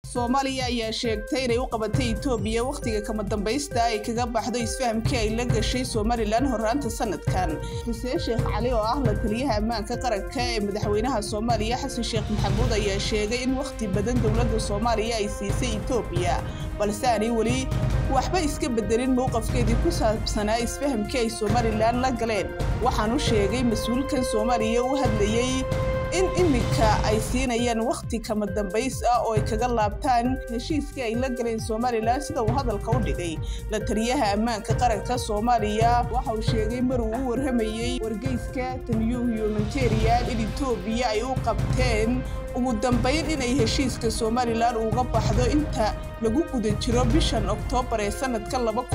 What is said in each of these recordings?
soomaaliya ayaa sheegtay inay u qabatay etoobiya wakhtiga kama dambaysta ay kaga baxdo isfahamkii ay la gashay somalilan horraanta sanadkan xuseen sheekh cali oo ah la taliyaha ammaanka qaranka ee madaxweynaha soomaaliya xasan sheekh maxamuud ayaa sheegay in wakhti badan dowladda soomaaliya ay siisay etoobiya balse aanay weli waxba iska bedelin mowqafkeedii ku saabsanaa isfahamkii ay somalilan la galeen waxaanu sheegay mas-uulkan soomaaliya u hadlayey in iminka ay siinayaan wakhti kama dambays ah oo ay kaga laabtaan heshiiskii ay la galeen somalilan sida uu hadalka u dhigay la taliyaha ammaanka qaranka soomaaliya waxa uu sheegay mar uu u warramayey wargeyska tanyuu humanitarian in etoobiya ay u qabteen ugu dambayn inay heshiiska somalilan uga baxdo inta lagu guda jiro bishan oktoobar ee sanadka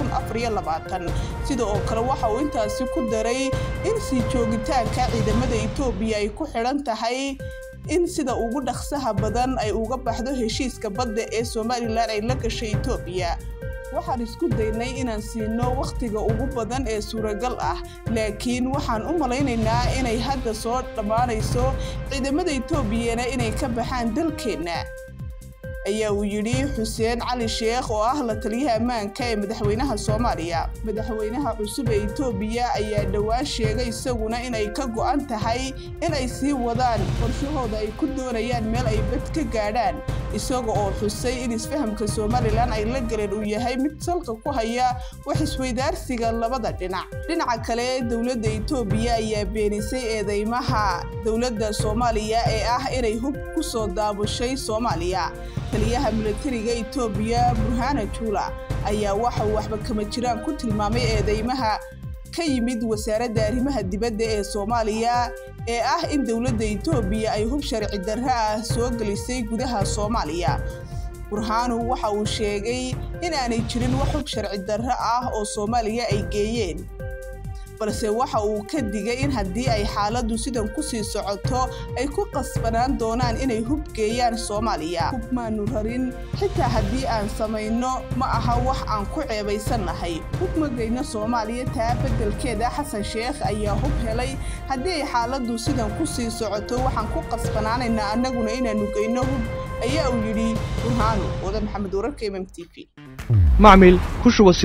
sida oo kale waxa uu intaasi ku daray in sii joogitaanka ciidamada etoobiya ay ku xidhan tahay in sida ugu dhaqsaha badan ay uga baxdo heshiiska badda ee somalilan ay la gashay etoobiya waxaan isku daynay inaan siino wakhtiga ugu badan ee suuragal ah laakiin waxaan u malaynaynaa inay hadda soo dhammaanayso ciidamada etoobiyana inay ka baxaan dalkeenna ayaa uu yidhi xuseen cali sheekh oo ah la taliyaha ammaanka ee madaxweynaha soomaaliya madaxweynaha cusub ee etoobiya ayaa dhowaan sheegay isaguna inay ka go'an tahay inay sii wadaan qorshahooda ay ku doonayaan meel ay bad ka gaadhaan isaga oo xusay in isfahamka somalilan ay la galeen uu yahay mid salka ku haya wax isweydaarsiga labada dhinac dhinaca kale dowladda etoobiya ayaa beenisay eedeymaha dowladda soomaaliya ee ah inay hub ku soo daabushay soomaaliya taliyaha milatariga etoobiya burhana juula ayaa waxa uu waxba kama jiraan ku tilmaamay eedeymaha ka yimid wasaaradda arrimaha dibadda ee soomaaliya ee ah in dowladda etoobiya ay hub sharci darro ah soo gelisay gudaha soomaaliya burhaanu waxa uu sheegay in aanay jirin wax hub sharci darro ah oo soomaaliya ay geeyeen balse waxa uu ka digay in haddii ay xaaladdu sidan ku sii socoto ay ku qasbanaan doonaan inay hub geeyaan soomaaliya hub maanu rarin xitaa haddii aan samayno ma aha wax aan ku ceebaysannahay hub ma geyno soomaaliya taa beddelkeeda xasan sheekh ayaa hub helay haddii ay xaaladdu sidan ku sii socoto waxaan ku qasbanaanaynaa annaguna inaannu geyno hub ayaa uu yidhi burhaanu wada maxamed wararka mm t v macmil ku shuba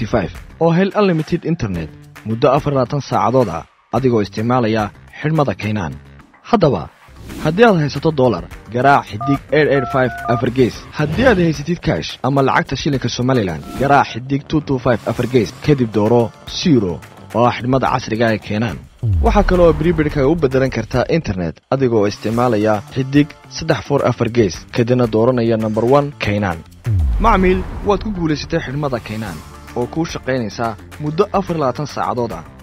oo hel unlimited internet muddo afar labaatan saacadood ah adigoo isticmaalaya xidhmada kaynaan haddaba haddii aad haysato dolar garaac xidig afargees haddii aad haysatid kaash ama lacagta shilinka somalilan garaac xidig afargees kadib dooro siro oo ah xidhmada casriga ee keenaan waxaa kale oo bribidhka u beddelan kartaa internet adigoo isticmaalaya xidig saddex for afar gees kadibna dooranaya nomber one kaynaan macmiil waad ku guulaysatay xidhmada kaynaan oo kuu shaqaynaysaa muddo afar labaatan saacadood ah